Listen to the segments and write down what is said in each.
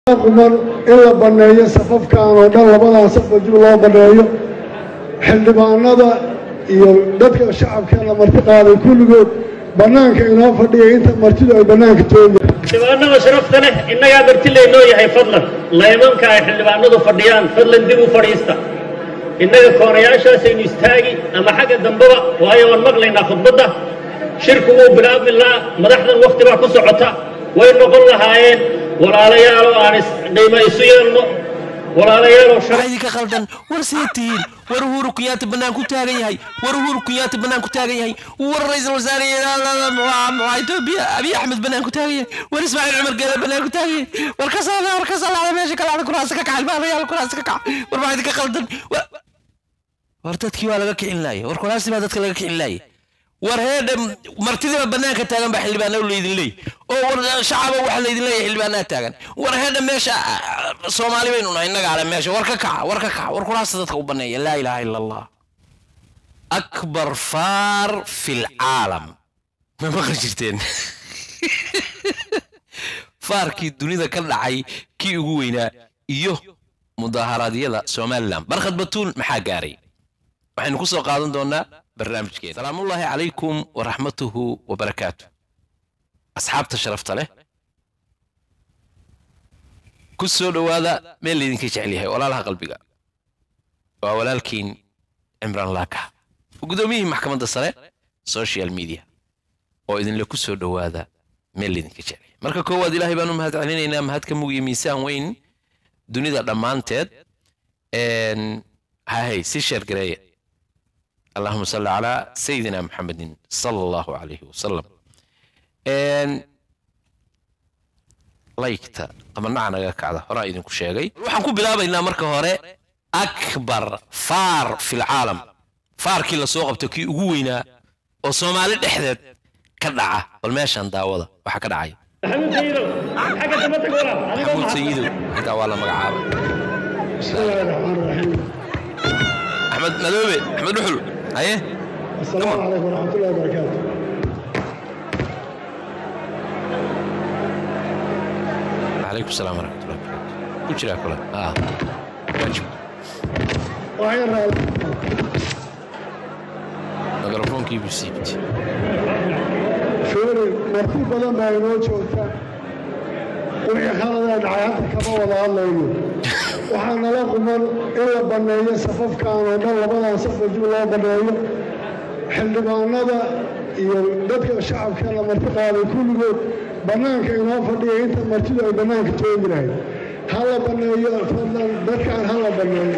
quman in la banneeyo safafkan oo dhan labadan saf wajib loo banneeyo xildhibaanada iyo dadka shacabkeena marti qaaday kulligood bannaanka inoo fadhiya inta martidu ay bannaanka toogi xildhibaanada sharafta leh innagaa marti laynoo yahay fadlan laymanka ay xildhibaanadu fadhiyaan fadlan dib u fadhiista innaga koonayaashaasaynu istaagi ama xagga dambeba waayo waan maqlaynaa khudbadda shirku wuu bilaabmi lahaa madaxdan wakhti baa ku socota way noqon lahaayeen walaalayaaloo aan qiimo isu yeelno walaalayaaloo waxaa idinka qaldan war see tihiin war uhuru kunyaati bannaan ku taagan yahay war uhuru kunyaati bannaan ku taagan yahay war ra-iisul wasaare etoobiya abiy axmed bannaan ku taagan yahay war ismaaciil cumar geele bannaan ku taagan yahay war ka saada war ka salaada meesha kalaada kuraasa ka kaca ilmaanayaal kuraasa ka kaca war waxaa idinka qaldan war dadkii waa laga kicin laaya war kuraasi baa dadka laga kicin laaya war heedhe martidiiba bannaanka taagan baa xildhibaana laydin leey oo war shacaba waxa laydin leeyahay xildhibaanaa taagan war heedhe meesha soomaali baynu nahay innaga ale meesha war ka kaca war ka kaca war kuraasta dadka u banneeya laa ilaaha ila allah akbar faar fi lcaalam ma maqli jirteen faarkii dunida ka dhacay kii ugu weynaa iyo mudaharaadyada somalilan barkhad batuul maxaa gaaray waxaynu ku soo qaadan doonaa barnaamijkeena salaamullaahi calaykum waraxmatuhu wabarakaatu asxaabta sharafta leh ku soo dhowaada meel laydinka jecel yahay walaalaha qalbiga waa walaalkiin cimraan laaka guddoomiyihii maxkamadda sare social media oo idinle ku soo dhowaada meel laydinka jecel yahay marka koowaad ilaahay baan u mahad celinaynaa mahadka mug iyo miisaan weyn dunida dhammaanteed hahay si sheergareeya اللهم صل على سيدنا محمد صلى الله عليه وسلم laygta qabannaca naga kacda horaa idinku sheegay waxaan ku bilaabaynaa marka hore akbar faar fi lcaalam faarkii lasoo qabto kii ugu weynaa oo soomaali dhexdeed ka dhaca bal meeshaan daawada waxaa ka dhacaya maxamuud sayidow xagga damba tag walaal adigoo maxamuud sayidow intaa waa la magacaabay bismillaahi raxmaan raxiim axmed madoobe axmed dhuxul haye assalaamu calaykum waraxmatullahi wabarakaatu calaykum salaam waraxmatullahi wabarakaatu ku jiraa kule ah waajib waxay raali mikrofoonkii buu siibtay fiiri marti badan baa inoo joogta wixii khaladaa dhacay hadda kama wada hadlayno waxaa nala quman in la banneeyo safafkan oo dhan labadan saf wajib loo banneeyo xildhibaanada iyo dadka shacabkeena marti qaaday kulligood bannaanka inoo fadhiya inta martidu ay bannaanka toogi lahayd ha la banneeyo fadlan dadkaan ha la banneeyo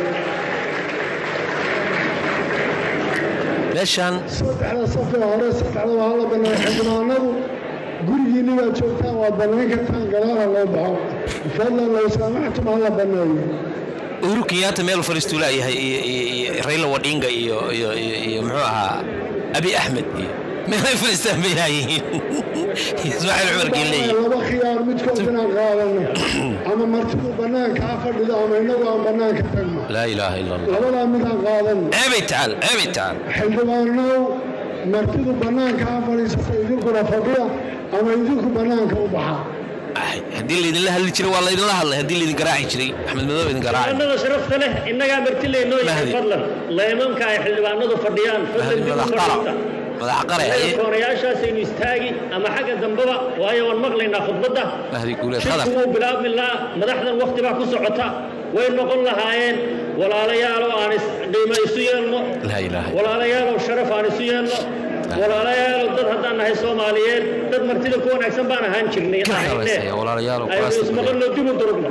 meeshaan saddexda safee hore saddexdaba ha la banneeyo xildhibaanadu gurigiinni baad joogtaan waad bannayn kartaan gadaala loo baxo fadlan low saamaxtum ha la banneeyo uhuru kenyaata meel fariistuu laayahay iyo iyo iyo rayla wadhinga iyo iyo iyo iyo muxuu ahaa abi axmed iyo meelay fariistaan bay laayihiin ismaaciil cumar geeley laba khiyaar midkood inaan qaadano ama martidu bannaanka ha fadhido ama innagu aan bannaanka tagno laa ilaaha ila allah labadaa mid aan qaadano ceebay tacaal ceebay tacaal xildhibaanow martidu bannaanka ha fadhiisata idinkuna fadhiya ama idinku bannaanka u baxa Ay, haddii laydinla hadli jiray waa laydinla hadlay haddii laydin garaaci jiray axmed madoobe idin garaaci xildhibaanada sharafta leh innagaa marti laynoo yahay Mahdi. fadlan laymanka ay xildhibaanadu fadhiyaan fadlan dib u madax qara fadhiista madax qare innaga haye koonayaashaasaynu istaagi ama xagga dambeba waayo waan maqlaynaa khudbadda mahdi guuleed shirku qadar wuu bilaabmi lahaa madaxdan wakhti baa ku socota way noqon lahaayeen walaalayaaloo aan qiimo isu yeelno laa ilaaha illa walaalayaaloo sharaf aan isu yeelno walaalayaalow dad haddaan nahay soomaaliyeed dad martida ku wanaagsan baan ahaan jirnay Ka ahayne shaqaysaya, walaalayaalow, aynu kuraasta ismaqalno dib u durugno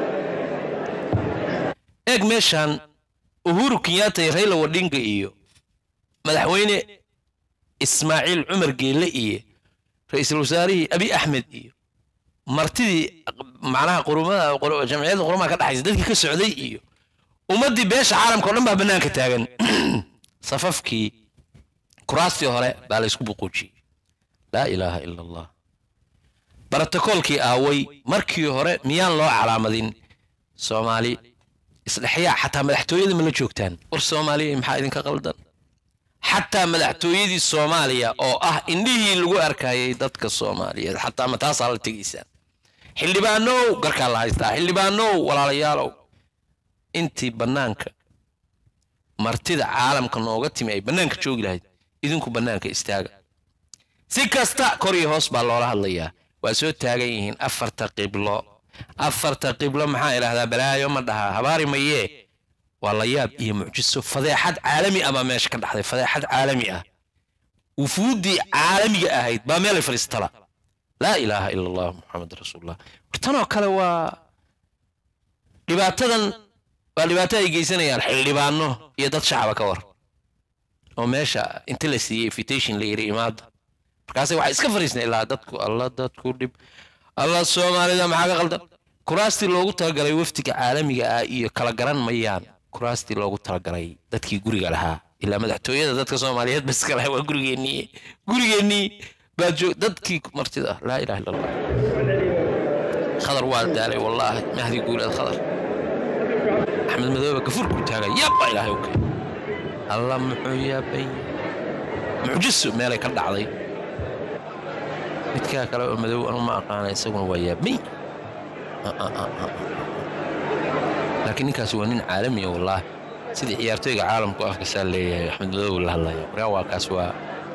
eeg meeshaan uhuru kenyaata iyo rayla wadhinga iyo madaxweyne ismaaciil cumar geelle iyo ra-iisul wasaarihii abi axmed iyo martidii macnaha qurumada qur- jamciyadda qurumaha ka dhaxaysa dadkii ka socday iyo ummaddii beesha caalamka oo dhan baa bannaanka taagan safafkii kuraastii hore baa la ysku buquujiyey laa ilaaha ila allah barotokoolkii aaway markii hore miyaan loo calaamadin soomaali isdhexyaa xataa madaxtooyada ma la joogtaan war soomaaliya maxaa idinka qaldan xataa madaxtooyadii soomaaliya oo ah indhihii lagu arkayay dadka soomaaliyeed xataa ma taasaa la tegaysaan xildhibaanow garkaa la haystaa xildhibaanow walaalayaalow intii bannaanka martida caalamka nooga timi ay bannaanka joogi lahayd idinku bannaanka istaaga si kasta kor iyo hoos baa loola hadlayaa waa soo taagan yihiin afarta qiblo afarta qiblo maxaa idhaahdaa balaayo ma dhaha habaari mayee waa la yaab iyo mucjiso fadeexad caalami ah baa meesha ka dhaxday fadeexad caalami ah wufuuddii caalamiga ahayd baa meelay fadhiistala laa ilaaha ila allah muxamed rasuulullah tanoo kale waa dhibaatadan waa dhibaato ay geysanayaan xildhibaano iyo dad shacaba ka war oo meesha inta la siiyey invitation la yiri imaada markaase waxay iska fariisnay ilaa dadku alla dadku dhib alla soomaalida maxaa ka qaldan kuraastii loogu talagalay wafdiga caalamiga ah iyo kala garan mayaan kuraastii loogu talagalay dadkii guriga lahaa ilaa madaxtooyada dadka soomaaliyeed bas kale waa gurigeennii gurigeennii baa joog dadkii martida ah laa ilaha illa allah khadar waa daalay wallaahi mahdi guuleed khadar axmed madoobe gafurku taagay yabba ilaahay okay alla muxuu yaabay mucjiso meelay ka dhacday midkaa kale oo madow anu ma aqaana isaguna waa yaabay laakiin ninkaasi waa nin caalamiya wallaahi sidii ciyaartooyga caalamku afkasaa leeyahay axmed madoobe la hadlaya markaa waa kaas waa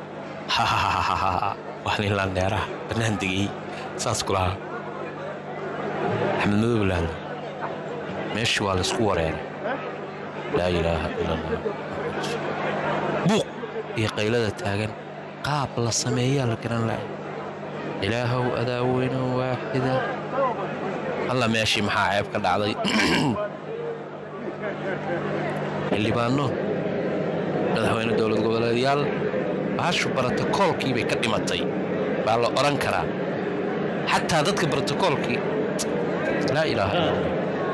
waa nin landheeraha bannaan degay saas ku lahaa axmed madoobe la hadlaya meeshii waa laysku wareeray laa ilaaha ila allah buuq iyo qaylada taagan qaab la sameeyaa la garan lahay ilaahow adaa weyno waaxida alla meeshii maxaa ceeb ka dhacday xildhibaano madaxweyne dowlad goboleedyaal bahashu brotokoolkii bay ka dhimatay baa la odhan karaa xataa dadka brotokoolkii laa ilaaha ila allah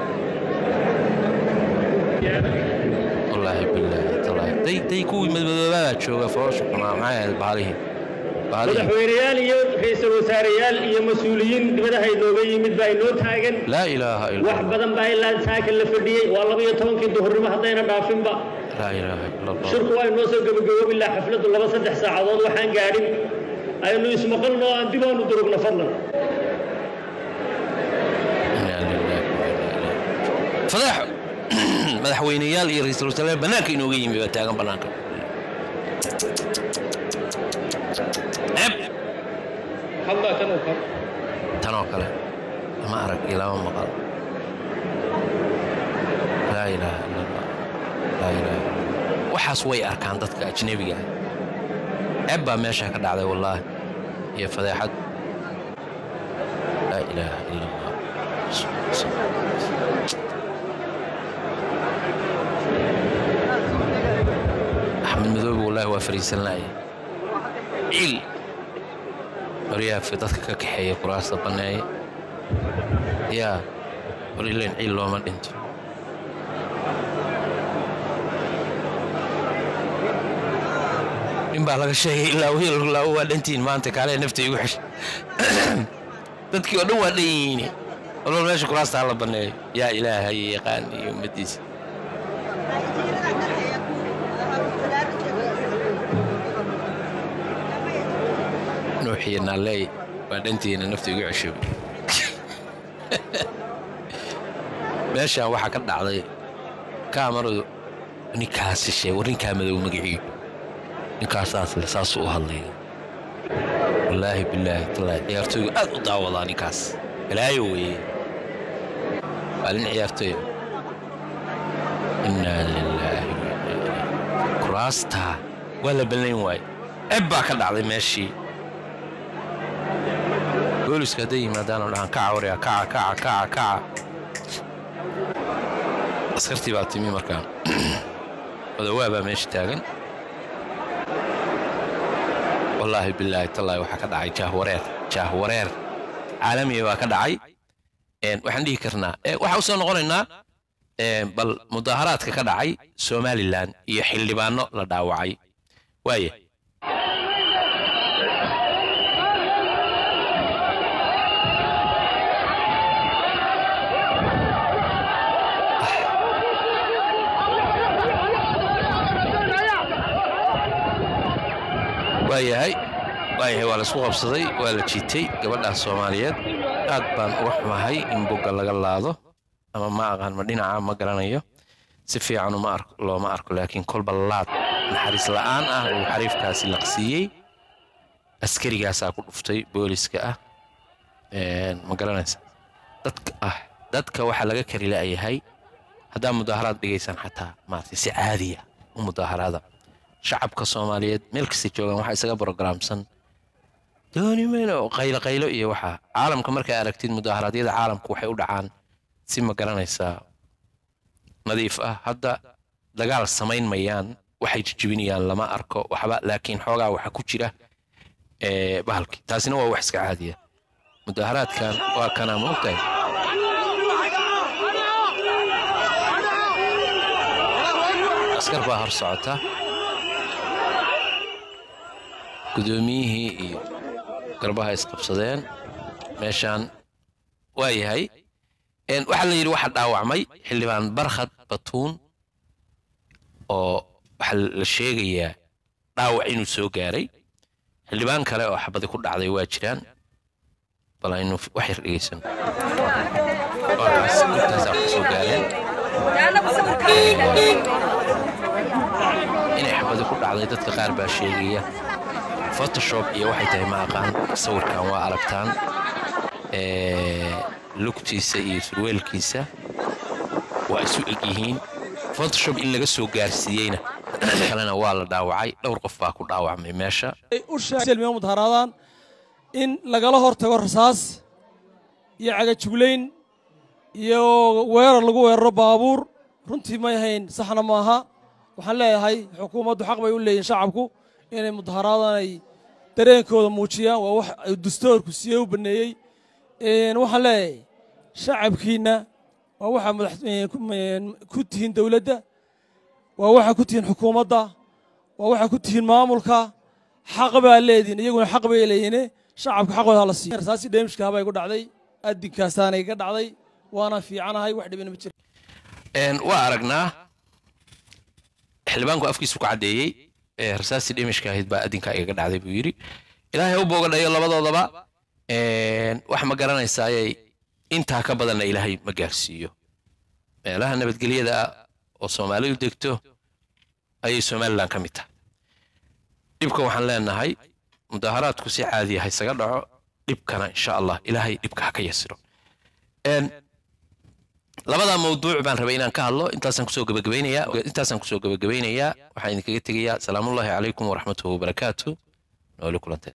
wallaahi bilaahi tallaahi day day kuwii madmadoobaabaa jooga foosha xunaa maxay ahayd baalihii baalihii madaxweyneyaal iyo ra'iisul wasaareyaal iyo mas-uuliyiin dibadaha inooga yimid baa inoo taagan laa ilaaha ila wax allah badan baa ilaa saaka la fadhiyey waa laba iyo tobankii duhurnimo haddayna dhaafinba laa ilaaha ila allah shirku waa inoo soo gebagaboobi lahaa xafladdu laba saddex saacadood waxaan gaadhin aynu ismaqalno aan dib aanu durugno fadlan Inaa lilaahi wa inaa ilaihi fadeexo madaxweyneyaal iyo ra'iisul wasaare bannaanka inooga yimi baa taagan bannaanka ceeb hadlaa kan kan tanoo kale lama arag iyo lama maqal laa ilaaha ila allah laa ilaaha illa allah waxaas way arkaan dadka ajnebiga ah ceeb baa meesha ka dhacday wallaahi iyo fadeexad laa ilaaha ila allah axmed madoobe wallaahi waa fariisan laaya ciil baryaafi dadka ka kaxeeya kuraasta banneeya yaa war ileen ciil looma dhinto nin baa laga sheegay ilaa wiil laawo waa dhantiin maanta kaalee nafta igu xesha dadkii oo dhan waa dhan yihiin walbal meesha kuraasta ha la banneeyo yaa ilaahay yaqaan iyo ummaddiisa nuuxiyo naaleey waa dhantiina nafta igu ceshoobay meeshaan waxaa ka dhacday kaamaradu ninkaasi sheeg war ninkaa madow magaciiyo ninkaasaas le saasuu u hadlaya wallaahi bilaahi tallaahi ciyaartooygu aad u daawadaa ninkaas balaayo weeye waa nin ciyaartooya innaa lilaahi wa innaa ilayhi kuraastaa waa la ballayn waaye ceb baa ka dhacday meeshii booliska hadday yimaadaanoo dhahaan kaca waryaa kaca kaca kaca kaca askartii baa timi markaa odawaa baa meesha taagan wallaahi bilaahi tallaahi waxaa ka dhacay jaahwareer jaahwareer caalamiya baa ka dhacay Een, waxaan dhihi karnaa ee, waxaa usoo noqonaynaa een, bal mudaaharaadka ka dhacay somalilan iyo xildhibaano la dhaawacay waaye waayahay waayahay waa laisku qabsaday waa la jiitay gabadhaas soomaaliyeed aad baan uga xumahay in bogga laga laado ama ma aqaan ma dhinaca ma garanayo si fiican uma arko looma arko laakiin kolba laad naxariis la'aan ah uu xariifkaasi laqsiiyey askarigaasaa ku dhuftay booliska ah Een, ma garanaysa dadka ah dadka waxaa laga kari la'yahay haddaa mudaaharaad dhigaysaan xataa maaragtay si caadiya u mudaaharaada shacabka soomaaliyeed meel kasta joogaan waxaa isaga brogaraamsan dooni mayno qaylo qaylo iyo waxaa caalamka markay aragtid mudaaharaadyada caalamka waxay u dhacaan si ma garanaysaa nadiif ah hadda dagaal samayn mayaan waxay jijibinayaan lama arko waxba laakiin xoogaa waxa ku jira ee, bahalki taasina waa wax iska caadiya mudaaharaadkan waa kanaa ma ogtahay askar baa hor socota gudoomiyihii iyo garbaha isqabsadeen meeshaan waa yahay Een, waxaa la yidhi waxa dhaawacmay xildhibaan barkhad batuun oo waxaa la sheegayaa dhaawac inuu soo gaaray xildhibaan kale oo xabadi ku dhacday waa jiraan bal aynu wax yar dhegeysano waa kaas intaasaa ku soo gaareen inay xabadi ku dhacday dadka qaar baa sheegaya photoshop iyo waxay tahay ma aqaan sawirkan waa aragtaan Ee, lugtiisa iyo surweelkiisa waa isu eg yihiin photoshop in laga soo gaarsiiyeyna kalena waa la dhaawacay dhowr qof baa ku dhaawacmay meesha ay u sheegeen mudaharaadaan in lagala hortago rasaas iyo cagajuglayn iyo weerar lagu weeraro baabuur runtii may ahayn saxna maaha waxaan leeyahay xukuumaddu xaq bay u leeyihin shacabku inay mudaharaadaan ay dareenkooda muujiyaan waa wax ay dastuurku siiyey u baneeyey Een, waxaan leeyahay shacabkiinna waa waxaa madax een, ku- een, ku tihiin dowladda waa waxaa ku tihiin xukuumadda waa waxaa ku tihiin maamulka xaq baa leedihin iyaguna xaq bay leeyihin shacabka xaqooda hala siiyo rasaasi dheemishka habay ku dhacday adinkaasaanay ga dhacday waana fiicanahay wax dhibina ma jiro Een, waa aragnaa xildhibaanku afkiisu ku caddeeyey ee rasaastii dhimishka ahayd baa adinka igaga dhacday buu yidhi ilaahay u boogadhayo labadoodaba Een, wax ma garanaysayay intaa ka badanna ilaahay ma gaarsiiyo meelaha nabadgelyada ah oo soomaalidu degto ayay somalilan ka mid tahay dhibka waxaan leenahay mudaaharaadku si caadiya ha isaga dhaco dhibkana insha allah ilaahay dhibka ha ka yasiro Een, labada mawduuc baan rabay inaan ka hadlo intaasaan kusoo gabagabaynayaa intaasaan kusoo gabagabaynayaa waxaan idinkaga tegayaa salaamullaahi calaykum waraxmatuhu wabarakaatu nooli kulante